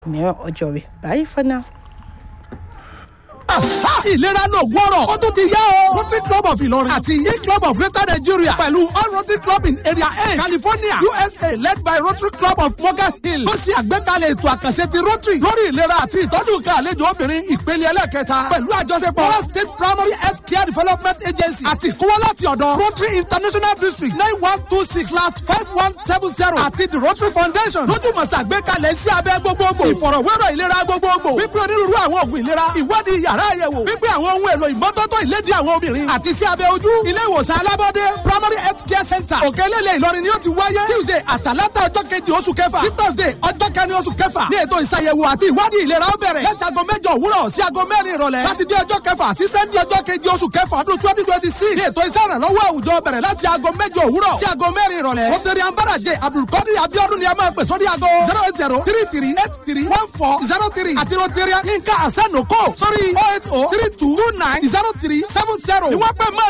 mìíràn ọjọ́ rẹ̀ bye for now. ìlera ló gbọ́rọ̀ ó tún ti yá o. rotary club of ìlọrin àti e club of greater nigeria pẹ̀lú all rotary club in area eight california usa led by rotary club of morgan hill ló ṣe àgbékalẹ̀ ètò àkànṣe ti rotary lórí ìlera àti ìtọ́jú nǹkan àlejò obìnrin ìpele ẹlẹ́kẹta pẹ̀lú àjọṣepọ̀ all state primary health care development agency àti ìkówó láti ọ̀dọ̀ rotary international district nine one two six slash five one seven zero àti the rotary foundation lójúmọ̀sá àgbékalẹ̀ sí abẹ́ gbogbogbò ìfọ̀rọ̀wérọ̀ ìlera gbogbogbò wípé onírúurú àwọn òògùn ìlera ìwádìí yàrá àyẹ̀wò wípé àwọn ohun èlò ìmọ́tótó ìlédìí àwọn obìnrin àti sí abẹ́ ojú ilé ìwòsàn alábọ́dé primary health care center òkèlélẹ̀ ìlọrin ni ó ti wáyé tuesday àtàlátà ọjọ́ kejì oṣù kẹfà sí thursday ọjọ́ kẹrin oṣù kẹfà ní ètò ìṣàyẹ̀wò àti ìwádìí ìlera ó bẹ̀rẹ̀ láti aago mẹ́jọ òwúrọ̀ sí aago mẹ́rin ìrọ̀lẹ́ sátidé ọjọ́ kẹfà sí sẹ́ndí ọjọ́ kejì oṣù kẹfà ọdún twenty twenty six ní ètò iṣẹ́ ìrànlọ́wọ́ àwùjọ bẹ̀rẹ̀ láti aago mẹ́jọ òwúrọ̀ sí aago mẹ́rin ìrọ̀lẹ́ rotary ambaraje abdulkadir abiodun ni a máa pè sórí aago zero eight zero three three eight three one four zero three àti rotary yinka asanoko sórí oh eight oh three two two nine zero three seven zero ni wọ́n pẹ́ máa